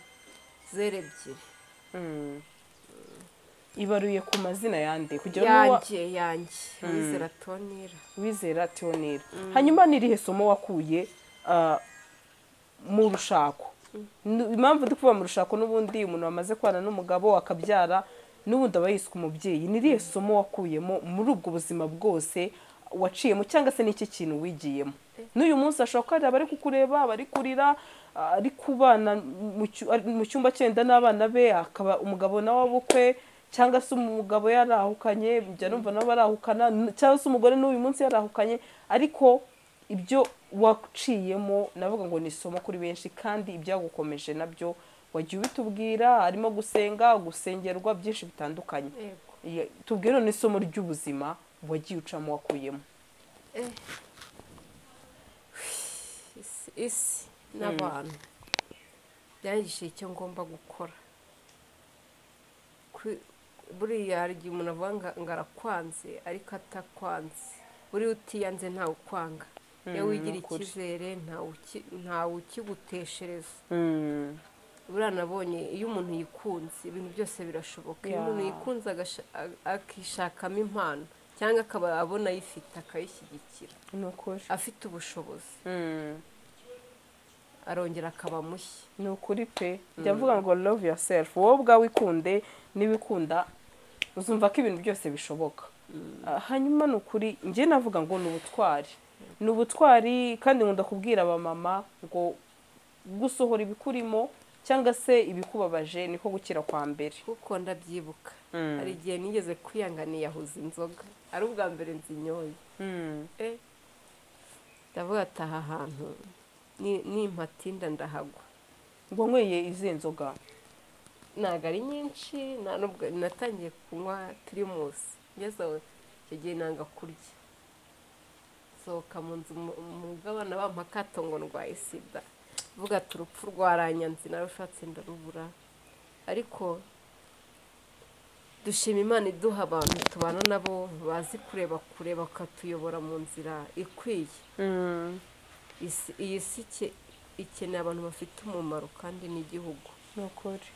zeru ebyiri Mm. ibaruye ku mazina yande kugira ngo yanjye yanjye wizera tonira wizera tionera hanyuma n'irihe somo wakuye ah, mu rushako Nu- impamvu ndi kuvuga mu rushako n'ubundi umuntu wamaze kubana n'umugabo akabyara n'ubundi aba yiswe umubyeyi n'irihe somo wakuyemo muri ubwo buzima bwose waciyemo cyangwa se n'iki kintu wigiyemo n'uyu munsi ashobora kuba hari abari kukureba abari kurira ah, ari kubana mu cyu- ari mu cyumba cyenda n'abana be akaba umugabo nawe abukwe cyangwa se umugabo yarahukanye njya numva nabo barahukana n- cyangwa se umugore n'uyu munsi yarahukanye ariko ibyo waciyemo navuga ngo ni isomo kuri benshi kandi ibyagukomeje nabyo wagiye ubitubwira harimo gusenga gusengerwa byinshi bitandukanye yego Ye- tubwire none isomo ry'ubuzima wagiye ucamo wakuyemo isi isi n'abantu byanyigishije icyo ngomba gukora Kwi- buriya hari igihe umuntu avuga ngo- ngo arakwanze ariko atakwanze buriya utiyanze ntawe ukwanga iyo wigira ukuri. icyizere ntawe uki- ntawe ukiguteshereza buriya nabonye iyo umuntu yikunze ibintu byose birashoboka iyo Yeah. umuntu yikunze agasha- a- akishakamo impano cyangwa akaba abona ayifite akayishyigikira ni ukuri afite ubushobozi Mm. arongera akaba mushya ni ukuri pe jya avuga ngo love yourself wowe ubwawe ikunde n'ibikunda uzumva ko ibintu byose bishoboka Ah, hanyuma ni ukuri njye navuga ngo ni ubutwari ni ubutwari kandi nkunda kubwira abamama ngo gusohora ibikurimo cyangwa se ibikubabaje niko gukira kwa mbere kuko ndabyibuka hari igihe nigeze kwiyanga niyahuza inzoga ari ubwa mbere nzinyoye Eh, ndavuga ati aha hantu ni- nimpatinda ndahagwa ngo nyweye izi nzoga ntabwo ari nyinshi nta nubwo- natangiye kunywa turimusi ngeze aho icyo gihe nanga kurya sohoka mu nzu mu- umugabane bampa akato ngo ndwaye sida vuga ati urupfu rwaranyanze nawe ushatse ndarubura ariko dushima imana iduha abantu tubana nabo bazi kureba kure bakatuyobora mu nzira ikwiye Isi- iyi si ike- ikeneye abantu bafite umumaro kandi n'igihugu ni ukuri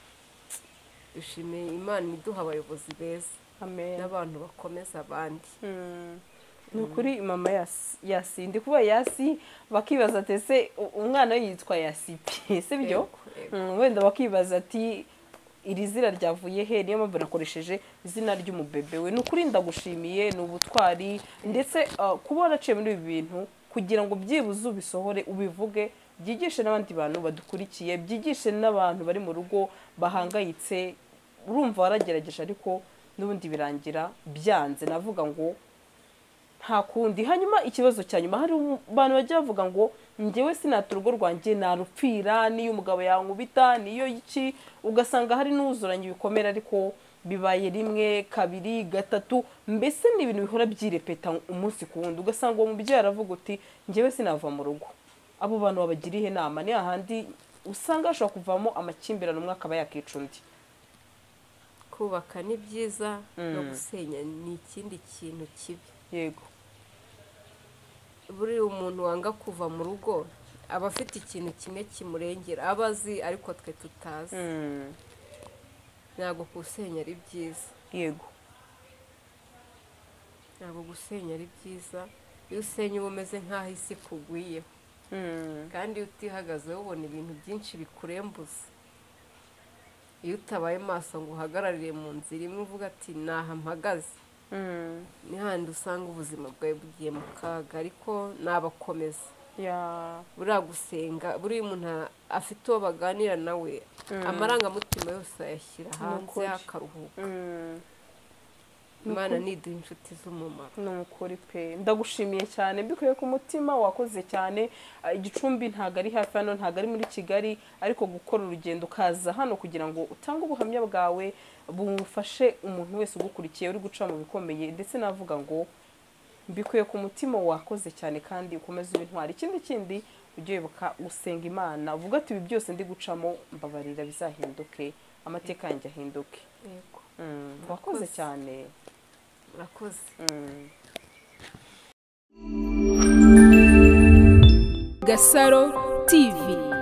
dushimiye imana iduha abayobozi beza amen n'abantu bakomeza abandi Mm. ni ukuri mama yasi- yasi ndi kuba yasi bakibaza ati ese u- umwana we yitwa yasipi si byo Yego, yego. Mm, wenda bakibaza ati iri zina ryavuye he niyo mpamvu nakoresheje izina ry'umubebe we ni ukuri ndagushimiye ni ubutwari ndetse uh, kuba waraciye muri ibi bintu kugira ngo byibuze ubisohore ubivuge byigishe n'abandi bantu badukurikiye byigishe n'abantu bari mu rugo bahangayitse urumva waragerageje ariko n'ubundi birangira byanze navuga ngo nta kundi hanyuma ikibazo cya nyuma hari abantu bajya bavuga ngo njyewe sinata urugo rwanjye narupfira n'iyo umugabo yankubita niyo iki ugasanga hari n'uzuranye ibikomere ariko bibaye rimwe kabiri gatatu mbese ni ibintu bihora byirepeta umunsi ku wundi ugasanga uwo mubyeyi aravuga uti njyewe sinava mu rugo abo bantu babagiriye inama ni hahandi usanga hashobora kuvamo amakimbirane umwe akaba yakica undi kubaka ni byiza no Mm. gusenya ni ikindi kintu kibi yego buriya umuntu wanga kuva mu rugo aba afite ikintu kimwe kimurengera aba azi ariko twe tutazi Mm, ntabwo gusenya ari byiza yego ntabwo gusenya ari byiza iyo usenye uba umeze nk'aho isi ikugwiyeho Mm, kandi iyo utihagazeho ubona ibintu byinshi bikurembuza iyo utabaye maso ngo uhagararire mu nzira imwe uvuga ati ntaha mpagaze mm, ni handi usanga ubuzima bwawe bugiye mu kaga ariko nabakomeza ya buriya gusenga buriya umuntu afite uwo baganira nawe amarangamutima yose ayashyira hanze ukuri. akaruhuka Mm. imana niduha inshuti z'umumaro ni ukuri pe ndagushimiye cyane mbikuye ku mutima wakoze cyane Ah, igicumbi ntabwo ari hafi hano ntabwo ari muri kigali ariko gukora urugendo ukaza hano kugira ngo utange ubuhamya bwawe bufashe umuntu wese ugukurikiye uri guca mu bikomeye ndetse navuga ngo mbikuye ku mutima wakoze cyane kandi ukomeze ibintwara ikindi kindi ujye wibuka gusenga imana uvuga ati ibi byose ndi gucamo mbabarira bizahinduke amateka yanjye ahinduke yego Mm, wakoze Murakoze. cyane murakoze Mm. Gasaro TV